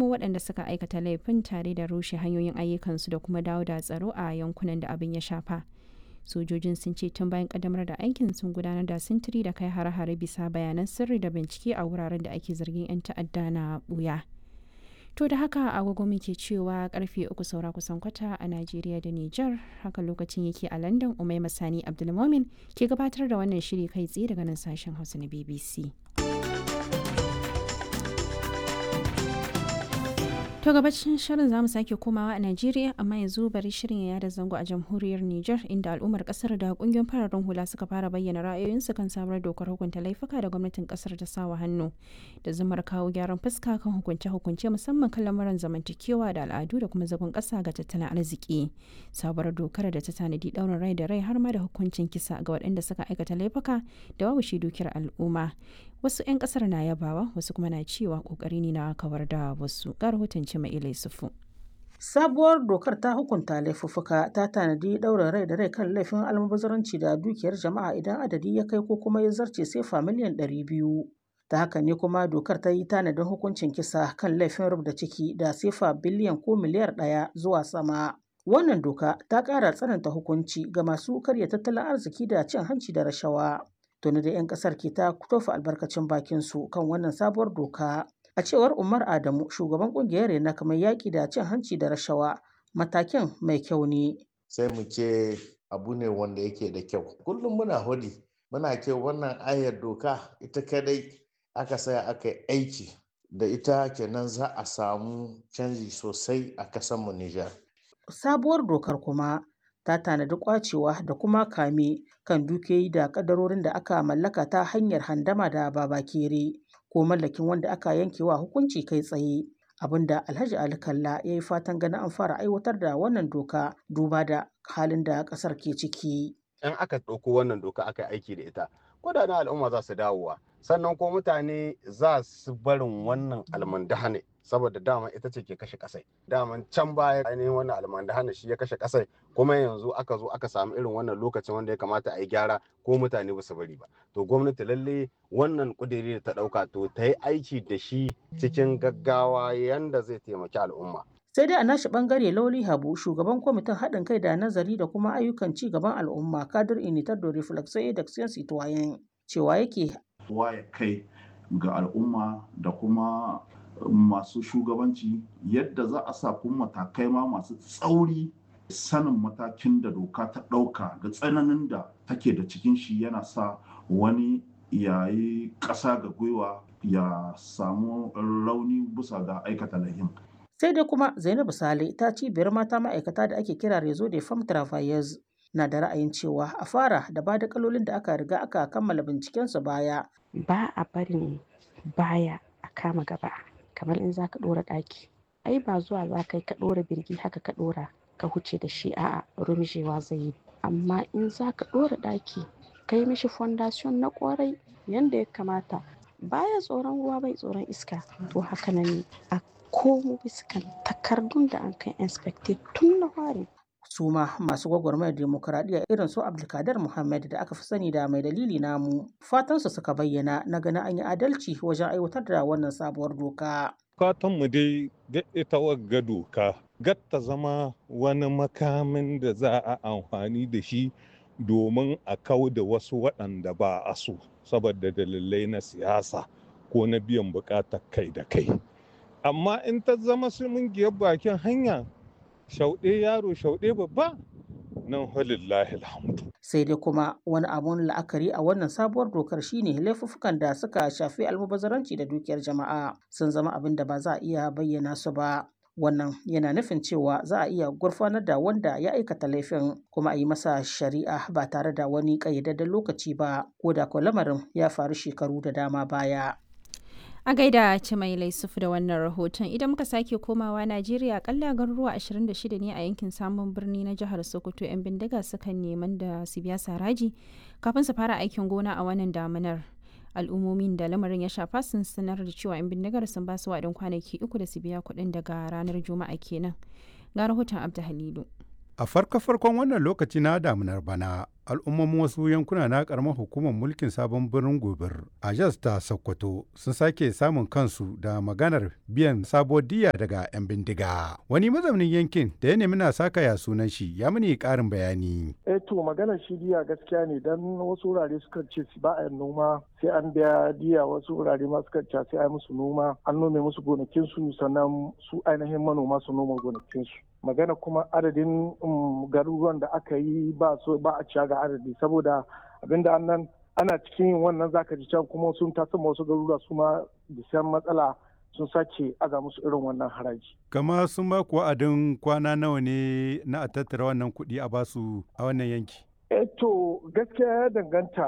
kamo waɗanda suka aikata laifin tare da rushe hanyoyin ayyukansu da kuma dawo da tsaro a yankunan da abin ya shafa sojojin sun ce tun bayan kaddamar da aikin sun gudanar da sintiri da kai hare-hare bisa bayanan sirri da bincike a wuraren da ake zargin 'yan ta'adda na buya to da haka agogo muke cewa karfe uku saura kusan kwata a najeriya da niger haka lokacin yake a london umai masani abdulmomin ke gabatar da wannan shiri kai tsaye daga nan sashen hausa na bbc To gabacin shirin zamu sake komawa a Najeriya amma yanzu bari shirin ya yada zango a jamhuriyar Nijar inda al'ummar kasar da kungiyoyin fararen hula suka fara bayyana ra'ayoyinsu kan sabuwar dokar hukunta laifuka da gwamnatin kasar ta sawa hannu da zumar kawo gyaran fuska kan hukunce-hukunce musamman kan lamuran zamantakewa da al'adu da kuma zagon kasa ga tattalin arziki. Sabuwar dokar da ta tanadi daurin rai da rai har ma da hukuncin kisa ga waɗanda suka aikata laifuka da babu shi dukiyar al'umma. Wasu 'yan kasar na yabawa wasu kuma na cewa kokari ne na kawar da wasu. Ga rahoton Cima'ila Yusufu. Sabuwar dokar ta hukunta laifuffuka ta tanadi ɗaurin rai da rai kan laifin almubazaranci da dukiyar jama'a idan adadi ya kai ko kuma ya zarce sefa miliyan ɗari biyu. Ta haka ne kuma dokar ta yi tanadin hukuncin kisa kan laifin rubda ciki da sefa biliyan ko miliyar ɗaya zuwa sama. Wannan doka ta ƙara tsananta hukunci ga masu karya tattalin arziki da cin hanci da rashawa. Tuni da 'yan ƙasar ke ta tofa albarkacin bakinsu kan wannan sabuwar doka. A cewar Umar Adamu, shugaban kungiyar Rena kamar yaƙi da cin hanci da rashawa, matakin mai kyau ne. Sai mu ce abu ne wanda yake da kyau. Kullum muna hudi, muna ce wannan ayar doka ita kadai aka saya aka yi aiki da ita kenan za a samu canji sosai a kasanmu Nijar. Sabuwar dokar kuma ta tanadi kwacewa da kuma kame kan dukiyoyi da kadarorin da aka mallaka ta hanyar handama da babakere. ko mallakin wanda aka yanke wa hukunci kai tsaye abinda alhaji ali kalla ya yi fatan ganin an fara aiwatar da wannan doka duba da halin da kasar ke ciki in aka ɗauko wannan doka aka aiki da ita kudaden al'umma za su dawowa sannan ko mutane za su barin wannan almandahane saboda dama ita ce ke kashe kasai daman can baya ainihin wannan almandahane shi ya kashe kasai kuma yanzu aka zo aka samu irin wannan lokacin wanda ya kamata a yi gyara ko mutane ba su bari ba to gwamnati lalle wannan kudiri da ta dauka to ta yi aiki da shi cikin gaggawa yanda zai taimaki al'umma sai dai a nashi bangare lauli habu shugaban kwamitin haɗin kai da nazari da kuma ayyukan ci gaban al'umma kadir initar da reflexo da citoyen cewa yake waye kai ga al'umma da kuma masu shugabanci yadda za a sa kuma matakai ma masu tsauri sanin matakin da doka ta ɗauka da tsananin da take da cikin shi yana sa wani yayi ƙasa ga gwiwa ya samu rauni bisa ga aikata lahin. sai dai kuma zainabu sale ta cibiyar mata ma'aikata da ake kira rezo de femme travailleurs na da ra'ayin cewa a fara da ba da kalolin da aka riga aka kammala bincikensu baya ba a barin baya a kama gaba kamar in za ka ɗora ɗaki ai ba zuwa za ka yi ka ɗora birgi haka ka ɗora ka huce da shi a'a rumjewa zai yi amma in za ka ɗora ɗaki ka yi mishi fondation na ƙwarai yanda ya kamata baya tsoron ruwa bai tsoron iska to haka nan a komo biskan takardun da an kai inspected tun na fari su ma masu gwagwarmayar demokuraɗiyya irin su abdulkadir muhammad da aka fi sani da mai dalili namu fatansu suka bayyana na ganin an yi adalci wajen aiwatar da wannan sabuwar doka mu dai ga ita wagga doka gatta zama wani makamin da za a amfani da shi domin a kau da wasu waɗanda ba a so saboda dalilai na siyasa ko na biyan buƙatar kai da kai amma in ta zama giyar bakin hanya shauɗe yaro shauɗe babba nan halillahi alhamdu. sai dai kuma wani abun la'akari a wannan sabuwar dokar shine laifuffukan da suka shafi almubazaranci da dukiyar jama'a sun zama abin da ba za a iya bayyana su ba wannan yana nufin cewa za a iya gurfanar da wanda ya aikata laifin kuma a yi masa shari'a ba tare da wani ƙayyadadden lokaci ba ko da ko lamarin ya faru shekaru da dama baya A gaida ce mai laisufu da wannan rahoton idan muka sake komawa Najeriya akalla garuruwa 26 ne a yankin samun birni na jihar Sokoto 'yan bindiga sukan neman da su biya saraji kafin su fara aikin gona a wannan damunar. Al'ummomin da lamarin ya shafa sun sanar da cewa 'yan bindigar sun ba su waɗin kwanaki uku da su biya kuɗin daga ranar Juma'a kenan. Ga rahoton Abda Halilu. A farko-farkon wannan lokaci na damunar bana, al'ummomin wasu yankuna na karamar hukumar mulkin sabon birnin gobir a jas ta sokoto sun sake samun kansu da maganar biyan sabo diya daga 'yan bindiga wani mazaunin yankin da ya nemi na saka ya sunan shi ya mini karin bayani eh to maganar shi diya gaskiya ne dan wasu wurare suka ce ba a noma sai an biya diya wasu wurare ma suka ce sai a musu noma an nome musu gonakin su sannan su ainihin manoma su noma gonakin su magana kuma adadin garuruwan da aka yi ba so ba a ciya ga adadi saboda abinda annan ana cikin yin wannan zaka ji can kuma sun tasa wasu garuruwa su ma bisan matsala sun sake aga musu irin wannan haraji. Kama sun ba ku wa'adin kwana nawa ne na a tattara wannan kuɗi a basu a wannan yanki? Eh to gaskiya ya danganta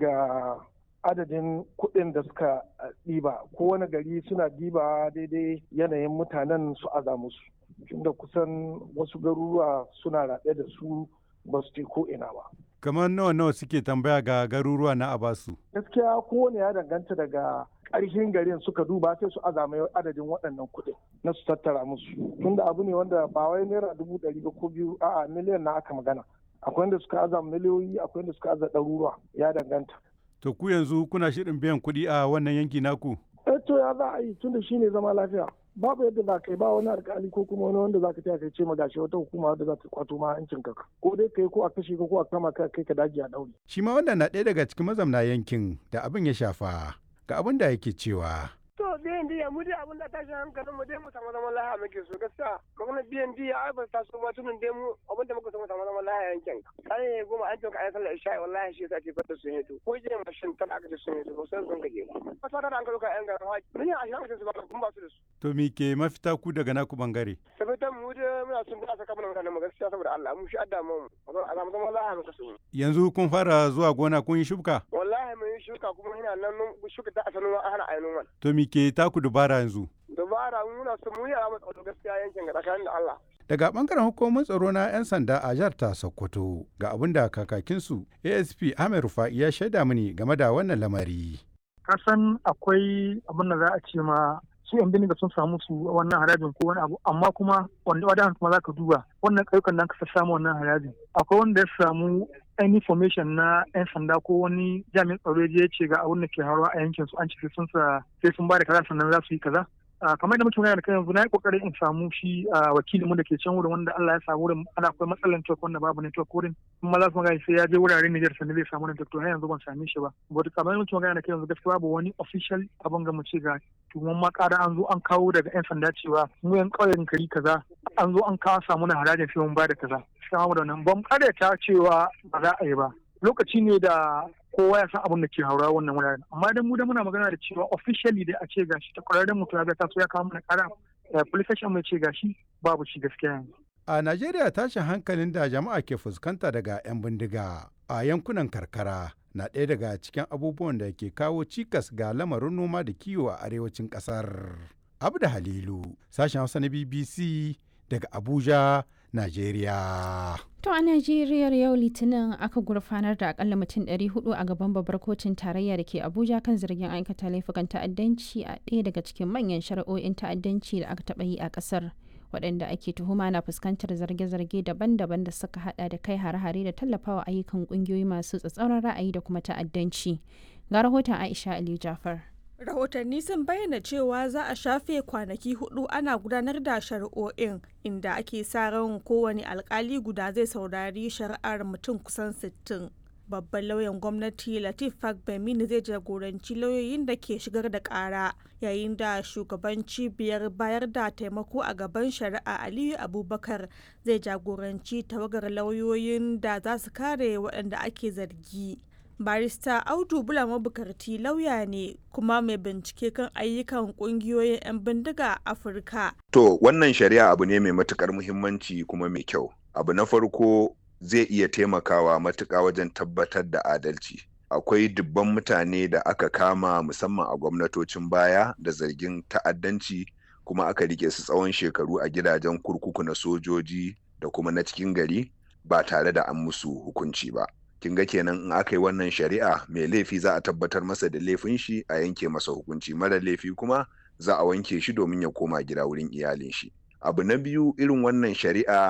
ga adadin kuɗin da suka ɗiba kowane gari suna ɗiba daidai yanayin mutanen su aza musu. tunda kusan wasu garuruwa suna raɗe da su ba su ce ko ina ba. Kamar nawa nawa suke tambaya ga garuruwa na Abasu? Gaskiya kowane ya danganta daga ƙarshen garin suka duba sai su azama adadin waɗannan kuɗin na su tattara musu. Tunda abu ne wanda ba wai naira dubu ɗari ba ko biyu a'a miliyan na aka magana. Akwai wanda suka aza miliyoyi akwai wanda suka aza ɗaruruwa ya danganta. To ku yanzu kuna shirin biyan kuɗi a wannan yanki naku? Eh to ya za a yi tunda shine zama lafiya. babu yadda za ka yi ba wani alkali ko kuma wani wanda za ka taya kai ce ma gashi wata hukuma wadda za ta kwato ma hancin ka ko dai kai ko a kashe ka ko a kama ka kai ka daji a daure. shi ma wannan na ɗaya daga cikin mazamna yankin da abin ya shafa ga abin da yake cewa. to biyan diya mu dai abin da tashin hankalin mu dai mu samu zaman lahiya muke so gaskiya magana biyan diya ai ba ta so ba tunan dai mu abin da muka so mu samu zaman lahiya yankin kai goma an toka ayi sallar isha'i wallahi shi yasa ke fata sun hito ko je mashin tana aka ce sun hito ba sai sun gaje ba ba ta da an kaluka yan garin haji mun yi ashirin aka ce su ba kun ba su da su to me ke mafita ku daga naku bangare sabitan mu dai muna son da saka mana mutanen mu gaskiya saboda Allah mu shi adda mu a samu zaman lahiya muka so yanzu kun fara zuwa gona kun yi shuka wallahi mun yi shuka kuma ina nan shuka ta asalin ana ainihin wani to me ke taku dubara yanzu dubara muna su mu yi a tsaro gaskiya yankin ga tsakanin da Allah daga bangaren hukumar tsaro na 'yan sanda a jihar ta sokoto ga abin da kakakinsu asp ahmed rufa'i ya shaida mini game da wannan lamari kasan akwai abin da za a ce ma su yan bindiga sun samu su wannan harajin ko wani abu amma kuma wanda wadan kuma za ka duba wannan ƙauyukan nan ka samu wannan harajin akwai wanda ya samu any information na 'yan sanda ko wani jami'in tsaro ya ce ga abin da ke haruwa a yankin su an ce sun sa sai sun ba da kaza sannan za su yi kaza kamar da muke magana da kai yanzu na yi kokarin in samu shi wakilin mu da ke can wurin wanda Allah ya sa wurin ana akwai matsalar network wanda babu network wurin kuma za su magana sai ya je wuraren Niger sannan zai samu network to har yanzu ban same shi ba but kamar da muke magana da kai yanzu gaskiya babu wani official abin ga mu ce ga tuwon ma ƙara an zo an kawo daga 'yan sanda cewa mu yan ƙauyen kari kaza an zo an kawo samu na harajin sai mun ba da kaza sai mu da nan ban ta cewa ba za a yi ba lokaci ne da kowa ya san abin da ke haura wannan wuraren amma idan mu da muna magana da cewa officially dai a ce gashi ta kwararren mutum ya ta so ya kawo mana kara police station mai ce gashi babu shi gaskiya yanzu a Najeriya tashin hankalin da jama'a ke fuskanta daga 'yan bindiga a yankunan karkara na ɗaya daga cikin abubuwan da ke kawo cikas ga lamarin noma da kiwo a arewacin ƙasar. Abda Halilu, sashen Hausa na BBC daga Abuja, Najeriya. To a Najeriya yau Litinin aka gurfanar da akalla mutum 400 a gaban babbar kotun tarayya da ke Abuja kan zargin aikata laifukan ta'addanci a ɗaya daga cikin manyan shari'o'in ta'addanci da aka taɓa yi a ƙasar. waɗanda ake tuhuma na fuskantar zarge-zarge daban-daban da suka hada da kai hare-hare da tallafawa ayyukan ƙungiyoyi masu tsatsauran ra'ayi da kuma ta'addanci. Ga rahoton Aisha Aliyu Jafar. rahotanni sun bayyana cewa za a shafe kwanaki hudu ana gudanar da shari'o'in inda ake sa ran kowane alkali guda zai saurari shari'ar mutum kusan 60 babban lauyan gwamnati latif fagbemini zai jagoranci lauyoyin da ke shigar da kara yayin da shugaban cibiyar bayar da taimako a gaban shari'a aliyu abubakar zai jagoranci tawagar lauyoyin da za su kare waɗanda ake zargi barista audu bula mabukarti lauya ne kuma mai bincike kan ayyukan kungiyoyin 'yan bindiga a afirka to wannan shari'a abu ne mai matukar muhimmanci kuma mai kyau abu na farko zai iya taimakawa matuƙa wajen tabbatar da adalci akwai dubban mutane da aka kama musamman a gwamnatocin baya da zargin ta'addanci kuma aka rike su tsawon shekaru a gidajen kurkuku na sojoji da kuma na cikin gari ba tare da an musu hukunci ba kin ga kenan in aka yi wannan shari'a mai laifi za a tabbatar masa da laifin shi a yanke masa hukunci mara laifi kuma za a wanke shi domin ya koma gida wurin iyalin shi abu na biyu irin wannan shari'a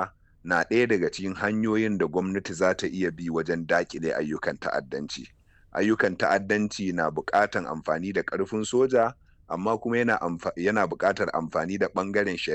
na ɗaya daga cikin hanyoyin da gwamnati za ta iya bi wajen daƙile ayyukan ta'addanci. Ayyukan ta'addanci na buƙatan amfani da ƙarfin soja, amma kuma yana buƙatar amfani da ɓangaren shari'a.